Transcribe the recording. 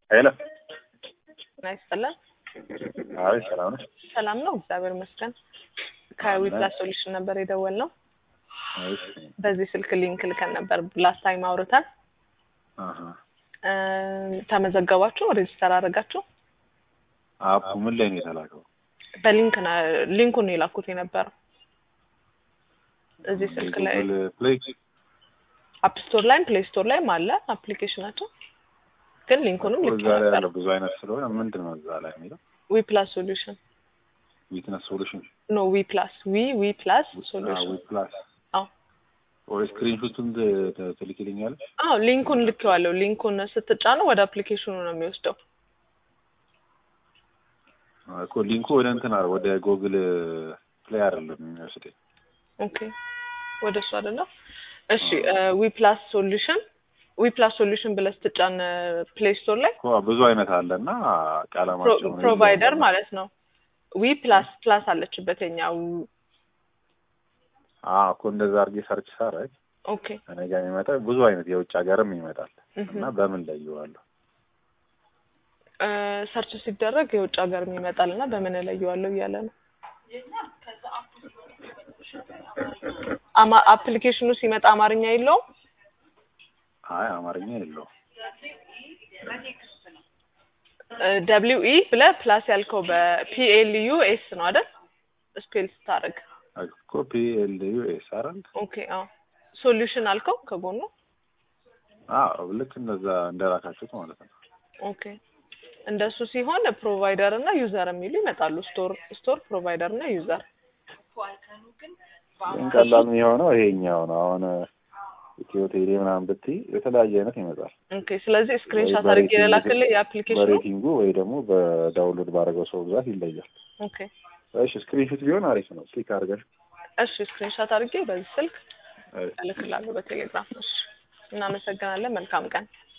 ሄሎ ጤና ይስጥልን። አይ ሰላም ነው። ሰላም ነው፣ እግዚአብሔር ይመስገን። ከዊፕላስ ሶሉሽን ነበር የደወልነው። እሺ በዚህ ስልክ ሊንክ ልከን ነበር ላስት ታይም አውርተን አሀ እ ተመዘገባችሁ፣ ሬጅስተር አደረጋችሁ። አፑ ምን ላይ ነው የተላከው? በሊንክ ነው ሊንኩን ነው የላኩት የነበረው እዚህ ስልክ ላይ ጉግል ፕሌይ አፕ ስቶር ላይም ፕሌይ ስቶር ላይም አለ አፕሊኬሽናቸው፣ ግን ሊንኩንም ልክ እዛ ላይ ነበር። ያለው ብዙ አይነት ስለሆነ ምንድን ነው እዛ ላይ የሚለው ዊ ፕላስ ሶሉሽን ዊትነስ ሶሉሽን ኖ ዊ ፕላስ ዊ ዊ ፕላስ ሶሉሽን ዊት ፕላስ አዎ ወይ ስክሪንሾቱን ትልክልኛለች? አዎ ሊንኩን ልኬዋለሁ። ሊንኩን ስትጫነው ወደ አፕሊኬሽኑ ነው የሚወስደው። እኮ ሊንኩ ወደ እንትን አለ ወደ ጉግል ፕሌይ አይደለም የሚወስደኝ። ኦኬ ወደ እሱ አይደለም። እሺ ዊ ፕላስ ሶሉሽን ዊ ፕላስ ሶሉሽን ብለህ ስትጫን ፕሌይ ስቶር ላይ እኮ ብዙ አይነት አለ እና ቀለማቸው ፕሮቫይደር ማለት ነው። ዊ ፕላስ ፕላስ አለችበት የኛው። አዎ እኮ እንደዛ አድርጌ ሰርች ሳረግ ኦኬ እኔ ጋር የሚመጣ ብዙ አይነት የውጭ ሀገርም ይመጣል እና በምን ላይ ይዋለሁ? ሰርች ሲደረግ የውጭ ሀገር ይመጣል እና በምን እለየዋለሁ እያለ ነው። አማ- አፕሊኬሽኑ ሲመጣ አማርኛ የለውም። አይ አማርኛ የለውም። ደብሊው ኢ ብለህ ፕላስ ያልከው በፒኤልዩ ኤስ ነው አይደል? ስፔል ስታደርግ እኮ ፒ ኤል ዩ ኤስ አይደል? ኦኬ። አዎ ሶሉሽን አልከው ከጎኑ። አዎ ልክ እንደዛ እንደላካችሁት ማለት ነው። ኦኬ እንደሱ ሲሆን ፕሮቫይደር እና ዩዘር የሚሉ ይመጣሉ። ስቶር ስቶር ፕሮቫይደር እና ዩዘር። ግን ቀላል የሆነው ይሄኛው ነው። አሁን ኢትዮ ቴሌ ምናምን ብትይ የተለያየ አይነት ይመጣል። ኦኬ ስለዚህ ስክሪንሾት ወይ አድርጌ በሬቲንግ ልላክልህ የአፕሊኬሽኑ። በሬቲንጉ ወይ ደግሞ በዳውንሎድ ባደረገው ሰው ብዛት ይለያል። ኦኬ እሺ ስክሪንሾት ቢሆን አሪፍ ነው። ክሊክ አድርገሽ እሺ ስክሪንሾት አድርጌ በዚህ ስልክ እሺ። እልክላለሁ በቴሌግራም። እሺ እናመሰግናለን። መልካም ቀን።